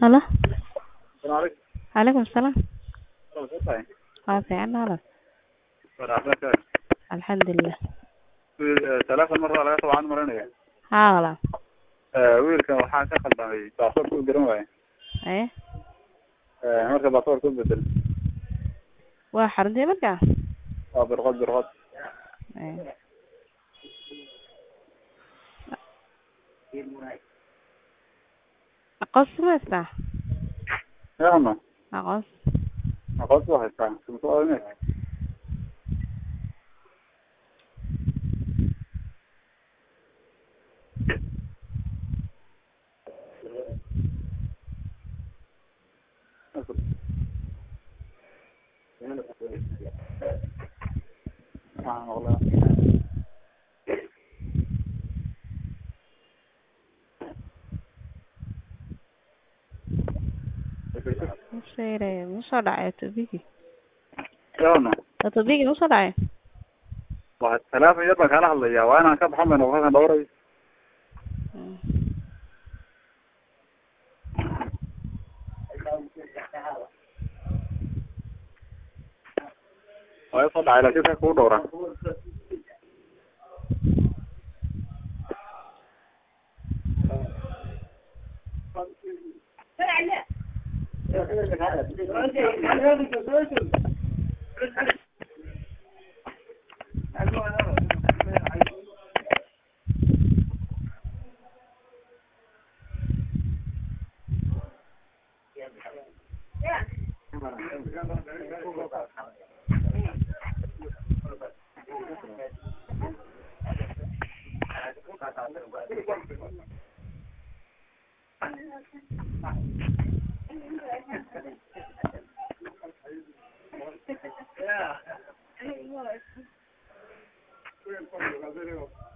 Halo. Salaam Calaykum salaam. calaykum. Waa fiican walaal. Waraxmatuka. Alxamdulilah. Telefoon mar waa laga soo waan marinaya. Haa walaal. Ee wiilkan waxaa ka khaldamay baasaboorka u garan waaye. Ee Ee marka baasaboorka u bedel. waa xaruntii markaa. Waa birqod birqod. Ee. Aqoonsi ma haystaa? Yaano. Aqoonsi. Aqoonsi waa haystaa. Sumtu waa inay. Waxaan maqlaa. Musheere musoo dhacay tobigi. Yaano. Tobigi musoo dhacay. Waa telefoon yar baan kala hadlayaa. Waa inaan ka baxan bayna halkan dhowray. Mm. Waa soo dhacay laakiin ka kugu dhowran. Yeah.